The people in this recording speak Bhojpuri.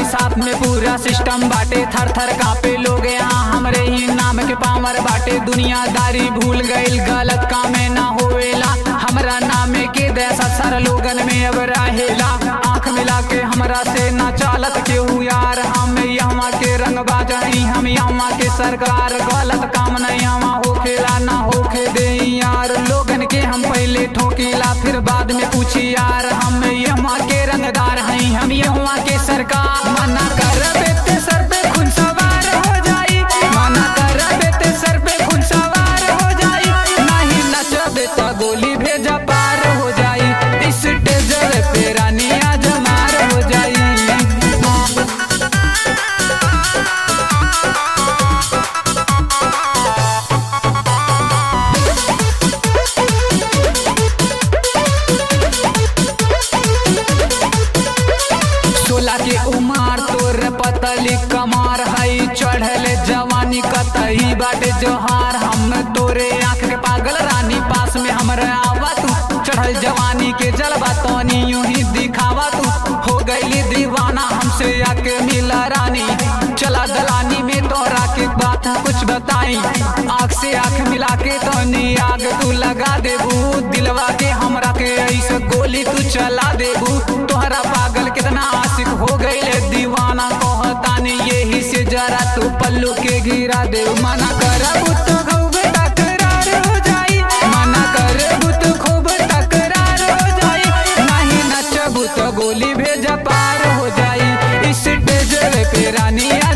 साथ में पूरा सिस्टम बाटे थर थर कापे लोग यहाँ हमरे ही नाम के पावर बाटे दुनियादारी भूल गईल गलत कामे ना होवेला हमरा नामे के देसा सर लोगन में अब रहेला आंख मिला के हमरा से ना चालत केहू यार हम यहाँ के रंग बाजाई हम यहाँ के सरकार गलत काम नहीं यहाँ होखेला ना होखे दे यार लोगन के हम पहले ठोकीला फिर बाद में पूछी यार हम यहाँ के रंगदार हैं हम यहाँ के सरकार मना कर बेटे सर पे खुद सवार हो जाई मना कर बेटे सर पे खुद सवार हो जाई नहीं नचबे तो गोली भेजा पार हो जाई इस टेजर पे रानिया जमार हो जाई सोला के उमार तोर पतली कमार हई चढ़ल जवानी कतई बाटे जोहार हम तोरे आंख के पागल रानी पास में हमरा आवा तू चढ़ल जवानी के जलवा तनी यूं ही दिखावा तू हो गईली दीवाना हमसे आके मिला रानी चला दलानी में तोरा के बात कुछ बताई आँख से आँख मिला के तनी आग तू लगा देबू दिलवा के हमरा के ऐसे गोली तू चला देबू तोहरा पागल कितना आशिक हो गईले दीवाना कहतानी यही से जरा तू पल्लू के गिरा दे मना करबू तो खूब तकरार हो जाई मना करबू तो खूब तकरार हो जाई नहीं नचबू तो गोली भेजा पार हो जाई इस टेजर पे रानिया